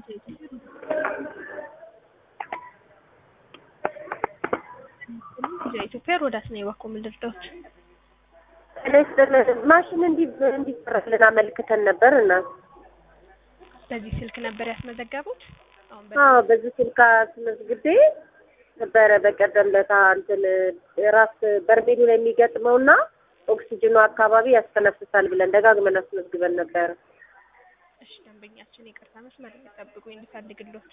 ኢትዮጵያ ሮዳስ ነው የባኮ ምልርዳዎች ማሽን እንዲ እንዲሰራልን አመልክተን ነበር እና በዚህ ስልክ ነበር ያስመዘገቡት። አሁን አዎ በዚህ ስልክ አስመዝግቤ ነበረ በቀደም ለታ እንትን ራስ በርሜሉ ላይ የሚገጥመውና ኦክሲጅኑ አካባቢ ያስተነፍሳል ብለን ደጋግመን አስመዝግበን ነበረ። እሺ ደንበኛችን ይቅርታ መስመር ጠብቁ እንድፈልግሎት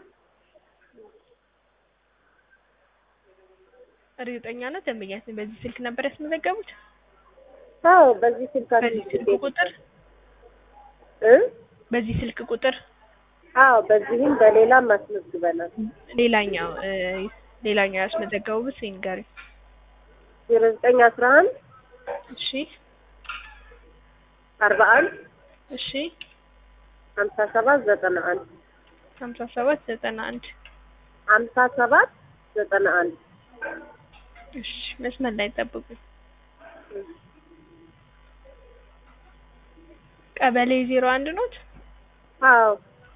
እርግጠኛ ነው ደንበኛችን በዚህ ስልክ ነበር ያስመዘገቡት? አዎ በዚህ ስልክ በዚህ ስልክ ቁጥር እ በዚህ ስልክ ቁጥር አዎ በዚህም በሌላም አስመዝግበናል። ሌላኛው እ ሌላኛው ያስመዘገቡት ይንገሪ። ዜሮ ዘጠኝ አስራ አንድ እሺ አርባ አንድ እሺ ሀምሳ ሰባት ዘጠና አንድ ሀምሳ ሰባት ዘጠና አንድ ሀምሳ ሰባት ዘጠና አንድ እሺ መስመር ላይ ጠብቁ። ቀበሌ ዜሮ አንድ ኖት? አዎ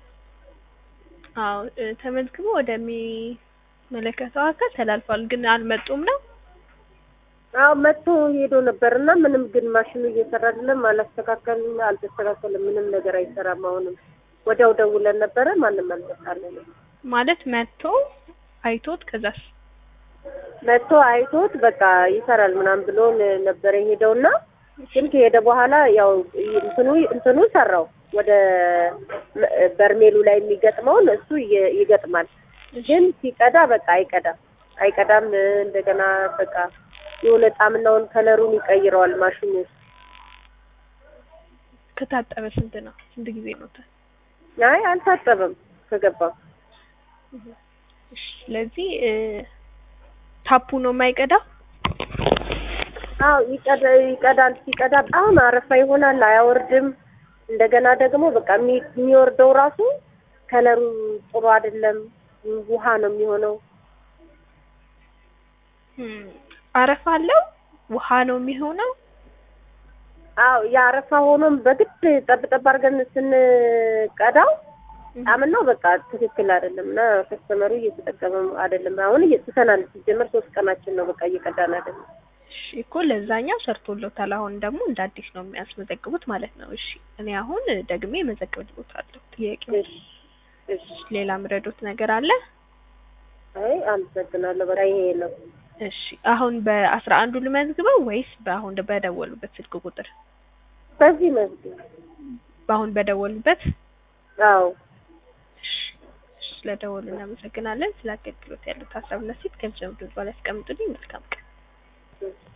አዎ እ ተመዝግቦ ወደሚመለከተው አካል ተላልፏል፣ ግን አልመጡም ነው። አዎ መጥቶ ሄዶ ነበር እና ምንም ግን ማሽኑ እየሰራ አይደለም፣ አላስተካከልም፣ አልተስተካከልም፣ ምንም ነገር አይሰራም። አሁንም ወዲያው ደውለን ነበረ፣ ማንም አልመጣልንም። ማለት መጥቶ አይቶት ከዛስ መጥቶ አይቶት በቃ ይሰራል ምናምን ብሎን ነበረ የሄደውና ግን ከሄደ በኋላ ያው እንትኑ እንትኑ ሰራው ወደ በርሜሉ ላይ የሚገጥመውን እሱ ይ- ይገጥማል። ግን ሲቀዳ በቃ አይቀዳም አይቀዳም። እንደገና በቃ የሆነ ጣምናውን ከለሩን ይቀይረዋል ማሽኑ። ከታጠበ ስንት ነው? ስንት ጊዜ ኖታል? አይ አልታጠበም ከገባ እሺ ስለዚህ እ ታፑ ነው የማይቀዳው። አዎ ይቀዳ ይቀዳል። ሲቀዳ በጣም አረፋ ይሆናል፣ አያወርድም። እንደገና ደግሞ በቃ የሚ- የሚወርደው ራሱ ከለሩ ጥሩ አይደለም፣ ውሃ ነው የሚሆነው። እም፣ አረፋ አለው ውሃ ነው የሚሆነው። አዎ የአረፋ ሆኖም በግድ ጠብጠብ አድርገን ስንቀዳው ጣምናው በቃ ትክክል አይደለም እና ከስተመሩ እየተጠቀመ አይደለም። አሁን እየተሰናል ሲጀመር ሶስት ቀናችን ነው በቃ እየቀዳን አይደለም። እሺ እኮ ለዛኛው ሰርቶሎታል። አሁን ደግሞ እንደ አዲስ ነው የሚያስመዘግቡት ማለት ነው። እሺ እኔ አሁን ደግሜ መዘግብልዎታለሁ። ጥያቄው እሺ እሺ። ሌላ ምረዶት ነገር አለ? አይ አመሰግናለሁ። በቃ ይሄ ነው። እሺ አሁን በአስራ አንዱ ልመዝግበው ወይስ በአሁን በደወሉበት ስልክ ቁጥር? በዚህ መዝግብ። በአሁን በደወሉበት? አዎ እሺ እሺ፣ ስለደወሉ እናመሰግናለን። ስለ አገልግሎት ያሉት ሀሳብና ሴት ገንዘብ ድርባ ላይ ያስቀምጡልኝ። መልካም ቀን።